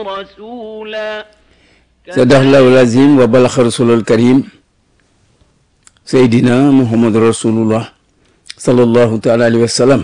رسولا صدق الله العظيم وبلغ رسول الكريم سيدنا محمد رسول الله صلى الله تعالى عليه وسلم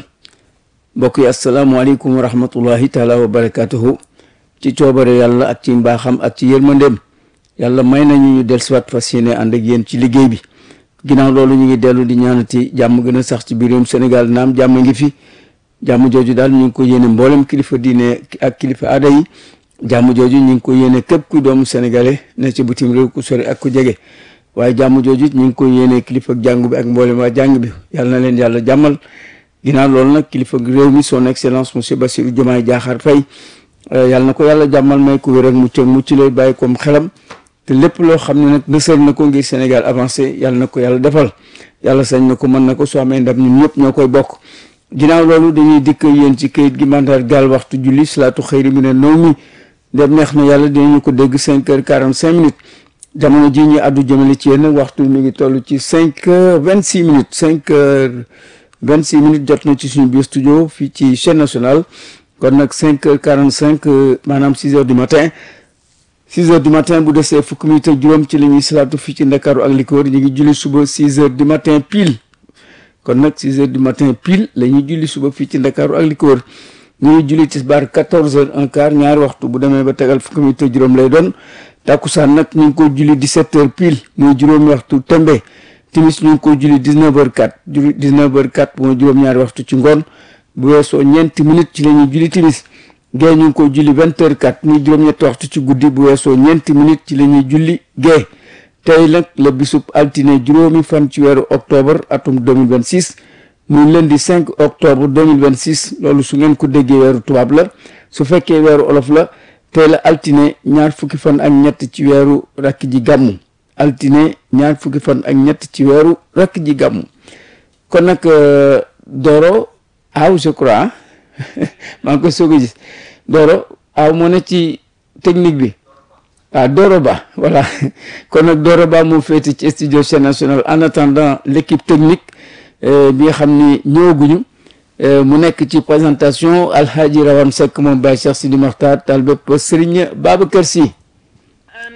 mbokk yi asalaamaaleykum wa rahmatullahi taala wa barakatuhu ci coobare yàlla ak ci mbaaxam ak ci yërmandeem yàlla may nañu ñu del siwaat fas yéene ànd ak yéen ci liggéey bi ginnaaw loolu ñu ngi dellu di ñaanati jàmm gën a sax ci biir réewum Sénégal naam jàmm ngi fi jàmm jooju daal ñu ngi ko yéene mboolem kilifa diine ak kilifa aada yi jàmm jooju ñu ngi ko yéene képp ku doomu sénégalais ne ci bitim réew ku sori ak ku jege waaye jàmm jooju ñu ngi ko yéene kilifa jàngu bi ak mboolem waa jàng bi yàlla na leen yàlla jàmmal ginnaaw loolu nag kilifa réew mi son excellence monsieur Bassirou Diomaye Diakhar Faye yàlla na ko yàlla jàmmal may ko wér ak mucc ak mucc lay bàyyi koom xelam te lépp loo xam ne nag nësër na ko ngir Sénégal avancé yàlla na ko yàlla defal yàlla sañ na ko mën na ko soo amee ndam ñun ñëpp ñoo koy bokk ginnaaw loolu dañuy dikk yéen ci kayit gi mandaar gaal waxtu julli salaatu xëyri mi ne naw mi dem neex na yàlla dinañu ko dégg cinq heures quarante cinq minutes jamono ji ñu addu jëmale ci yéen nag waxtu mi ngi toll ci cinq heures vingt six minutes cinq heures vingt six minutes jot na ci suñu biir studio fii ci chaîne nationale kon nag cinq heures quarante cinq maanaam six heures du matin six heures du matin bu desee fukki minutes ak juróom ci la ñuy salaatu fii ci ndakaaru ak li ko wër ñu ngi julli suba six heures du matin pile kon nag six heures du matin pile la ñuy julli suba fii ci ndakaaru ak li ko wër ñu ngi julli tisbaar quatorze heures un quart ñaari waxtu bu demee ba tegal fukki minutes ak juróom lay doon takkusaan nag ñu ngi ko julli dix-sept heures pile muy juróomi waxtu tembe timis ñu ngi ko julli dix-neuf heures quatre julli dix-neuf heures quatre mooy juróom-ñaari waxtu ci ngoon bu weesoo ñeenti minutes ci la ñuy julli timis gée ñu ngi ko julli vingt heures quatre muy juróom-ñetti waxtu ci guddi bu weesoo ñeenti minutes ci la ñuy julli gée tey nag la bisub altine juróomi fan ci weeru octobre atum 2026 muy lundi 5 octobre 2026 loolu su ngeen ko déggee weeru tubaab la su fekkee weeru olof la tey la altine ñaar fukki fan ak ñett ci weeru rakk ji gàmmu altine ñaar fukki fan ak ñett ci weeru rakk ji gàmmu kon nag Doro aw je crois maa ngi koy soog a gis Doro aw moo ne ci technique bi ah Doro Ba voilà kon nag Doro Ba moo féete ci studio chaîne nationale en attendant l'équipe technique bi nga xam ni ñëwaguñu mu nekk ci présentation Alhaji Rawane Seck moom Baye Cheikh Sidi Mokhtar taal bépp Serigne Babacar Sy